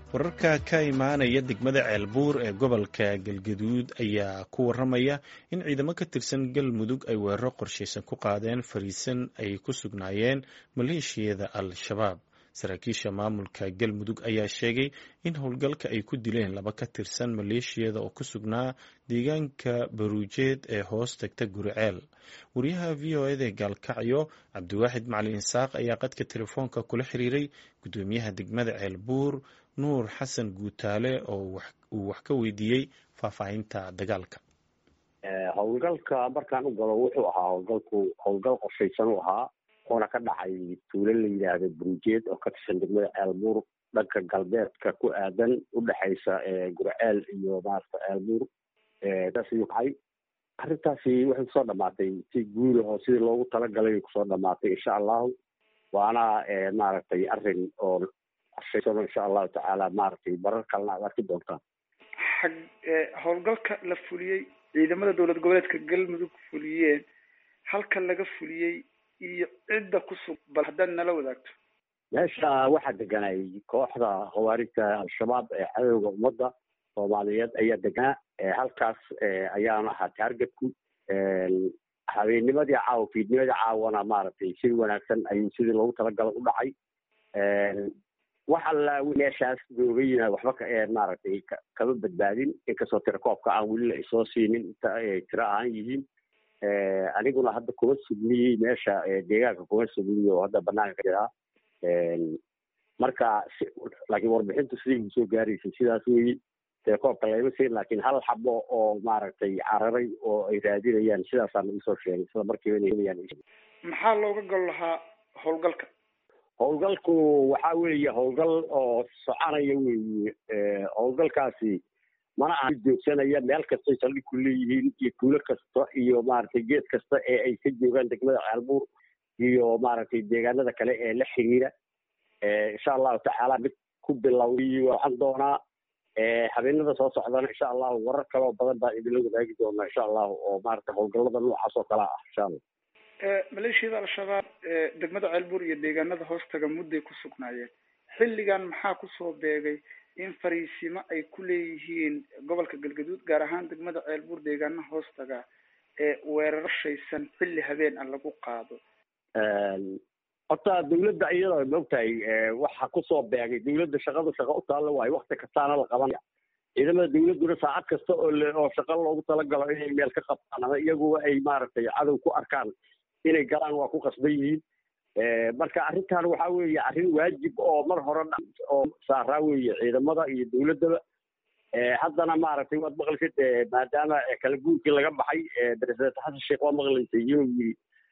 wararka ka imaanaya degmada ceelbuur ee gobolka galgaduud ayaa ku waramaya in ciidamo ka tirsan galmudug ay weeraro qorshaysan ku qaadeen fariisan ay ku sugnaayeen maleeshiyada al-shabaab saraakiisha maamulka galmudug ayaa sheegay in howlgalka ay ku dileen laba ka tirsan maleeshiyada oo ku sugnaa deegaanka baruujeed ee hoos tagta guriceel wariyaha v o eda gaalkacyo cabdiwaaxid macalin isaaq ayaa qadka telefoonka kula xiriiray gudoomiyaha degmada ceelbuur nuur xasan guutaale oo uu wax ka weydiiyey faahfaahinta dagaalka howlgalka markaan u galo wuxuu ahaa howlgalku howlgal qorshaysan u ahaa oona ka dhacay tuulo la yidhaahdo burujeed oo ka tirsan degmada ceelbuur dhanka galbeedka ku aadan udhexaysa gurceel iyo maarata ceelbuur saas ayuu kacay arrintaasi waxay kusoo dhamaatay si guula oo sidii loogu talagalay kusoo dhamaatay insha allahu waana maaragtay arrin oo qorshaysan insha allahu tacaala maaragtay marar kalena aad arki doontaan xag howlgalka la fuliyey ciidamada dowlad goboleedka galmudug fuliyeen halka laga fuliyey iyo cidda ku sug bal haddaad nala wadaagto meesha waxaa deganay kooxda khawaarijta al-shabaab ee cadowga ummadda soomaaliyeed ayaa deganaa halkaas ayaana ahaa taargetku habeennimadii caawa fiidnimadii caawana maaragtay si wanaagsan ayuu sidii loogu talagala u dhacay wax alla meeshaas joogayina waxba ka maaragtay kama badbaadin inkastoo tirakoobka aan weli la isoo siinin inta ay tiro ahaan yihiin aniguna hadda kuma sugniyey meesha deegaanka kuma sugniy oo hadda banaanka ka jiraa marka laakiin warbixintu siday gu soo gaaraysay sidaas weyi telekoobka layma siin laakiin hal xabo oo maaragtay cararay oo ay raadinayaan sidaasaan isoo sheegay sida markiiba inay helayaan maxaa looga gol lahaa howlgalka howlgalku waxa weeye howlgal oo soconaya weeye howlgalkaasi mana aha joogsanaya meel kastay saldhig ku leeyihiin iyo tuulo kasta iyo maaragtay geed kasta ee ay ka joogaan degmada ceelbuur iyo maaragtay deegaanada kale ee la xiriira insha allahu tacaala mid ku bilowday waxaan doonaa habeenada soo socdana insha allahu warar kaloo badan baan idinla wadaagi doonaa insha allahu oo maaragtay howlgallada noocaas oo kale ah insha allah maleeshiyada al-shabaab degmada ceelbuur iyo deegaanada hoostaga mudday ku sugnaayeen xilligan maxaa kusoo beegay in fariisimo ay ku leeyihiin gobolka galgaduud gaar ahaan degmada ceelbuur deegaanaha hoostaga ee weeraro shaysan xilli habeen ah lagu qaado horta dawladda iyada maogtahay waxa kusoo beegay dawladda shaqadu shaqa u taalla waayo wakti kastaana la qabanaya ciidamada dawladduna saacad kasta oo oo shaqa loogu talagalo inay meel ka qabtaan ama iyaguba ay maaragtay cadow ku arkaan inay galaan waa ku qasban yihiin marka arrintan waxa weeye arrin waajib oo mar hore oo saaraa weeye ciidamada iyo dawladdaba haddana maaragtay waad maqlaysid maadaama kala guurkii laga baxay president xasan sheekh waa maqlaysay inuu yiri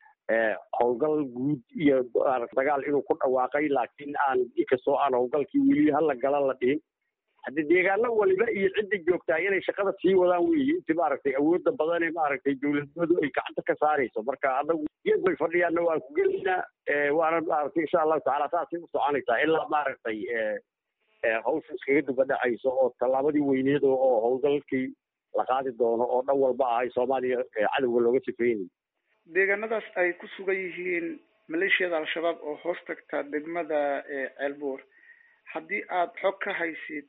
howlgal guud iyo dagaal inuu ku dhawaaqay laakiin aan inkastoo aan howlgalkii weli hala gala la dhihin haddi deegaano waliba iyo cidda joogtaa inay shaqada sii wadaan weeye inti maaragtay awoodda badane maaragtay dawladnimadu ay gacanta ka saarayso marka anagu iyagu ay fadhiyaanna waan ku gelaynaa waana maaragtay insha allahu tacaala saasay u soconaysaa ilaa maaragtay hawsha iskaga duba dhacayso oo tallaabadii weyneed oo howlgalkii la qaadi doono oo dhan walba ahay soomaaliya cadowga looga sifeynayo deegaanadaas ay ku sugan yihiin maleeshiyada al-shabaab oo hoos tagta degmada ceelbuur haddii aad xog ka haysid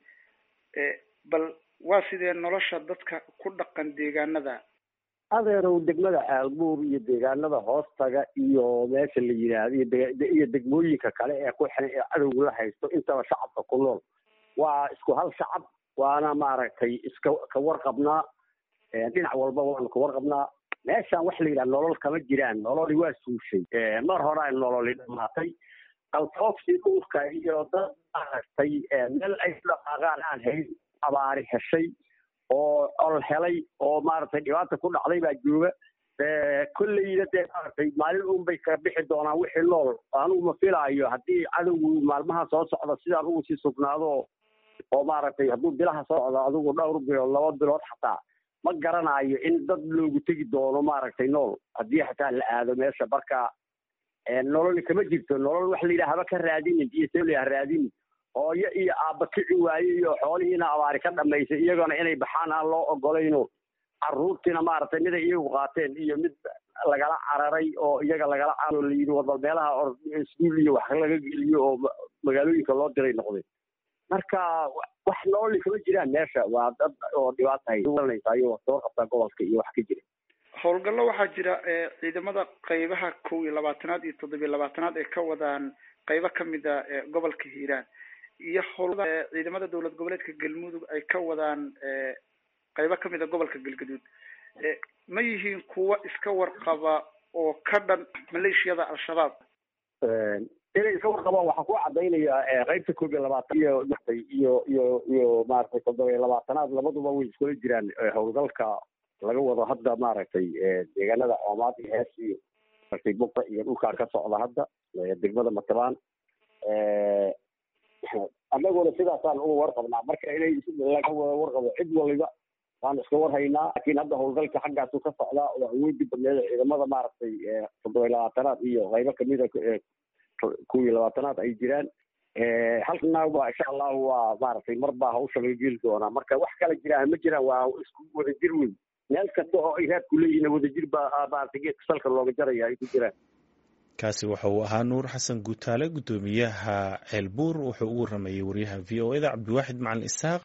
bal waa sidee nolosha dadka ku dhaqan deegaanada adeerow degmada ceelbuur iyo deegaanada hoostaga iyo meesha la yidhaahdo iyo degmooyinka kale ee ku xiran ee cadowga la haysto intaba shacabka ku nool waa isku hal shacab waana maaragtay iska ka warqabnaa dhinac walba waanu ka warqabnaa meeshaan waxa la yidhaha nolol kama jiraan nololi waa suushay mar horaa nololi dhamaatay qaltoofsi dhulka iyo dad maaragtay meel ay ku dhaqaaqaan aan hayn abaari heshay oo ol helay oo maaragtay dhibaata ku dhacday baa jooga kolleyda dee maaragtay maalin un bay ka bixi doonaan wixii nool anugu ma filaayo haddii cadowgu maalmaha soo socda sidaan ugu sii sugnaado oo maaragtay hadduu bilaha soo socdo adigu dhowr bilood laba bilood xataa ma garanayo in dad loogu tegi doono maaragtay nool haddii xataa la aado meesha marka nolol kama jirto nolol waxa la yidhaha haba ka raadinin iyo see layaha raadinin hooyo iyo aabba kici waaye iyo xoolihiina abaari ka dhamaysay iyagona inay baxaan aan loo ogolayno carruurtiina maaragtay miday iyagu qaateen iyo mid lagala cararay oo iyaga lagala cararo layidhi warbal meelaha or iskuul iyo wax laga geliyo oo magaalooyinka loo diray noqday marka wax nooli kama jiraan meesha waa dad oo dhibaatahaynaysa ayagoo soo qabtaa gobolka iyo wax ka jira howlgallo waxaa jira ciidamada qeybaha kow iyo labaatanaad iyo toddobiyo labaatanaad ay ka wadaan qeybo kamida gobolka hiiraan iyo howlada ciidamada dowlad goboleedka galmudug ay ka wadaan qeybo kamida gobolka galgaduud ma yihiin kuwa iska warqaba oo ka dhan maleeshiyada al-shabaab inay iska warqabaan waxaa ku cadaynayaa qeybta koob iyo labaatan iyo iyo iyo iyo maaragtay toddoba iyo labaatanaad labaduba way iskula jiraan howlgalka laga wado hadda maaragtay deegaanada coomaad iyo hees iyo martay buqa iyo dhulkaan ka socda hadda degmada matabaan annaguna sidaasaan uga warqabnaa marka inay laga wada warqabo cid waliba waan iska warhaynaa laakiin hadda howlgalka xaggaasu ka socdaa oo awoodi badneeda ciidamada maaragtay toddoba iyo labaatanaad iyo qaybo kamida kow iyo labaatanaad ay jiraan halkana waa insha allahu waa maaragtay mar baa hawsha laga geli doonaa marka wax kala jiraan ma jiraan waa isku wadajir weyn meel kasta oo ay raadku leeyihiin wadajir baa maaragtay geedka salka looga jaraya ay ku jiraan kaasi waxa uu ahaa nuur xasan guutaale guddoomiyaha ceelbuur wuxuu ugu waramayey wariyaha v o eda cabdiwaaxid macalin isaaq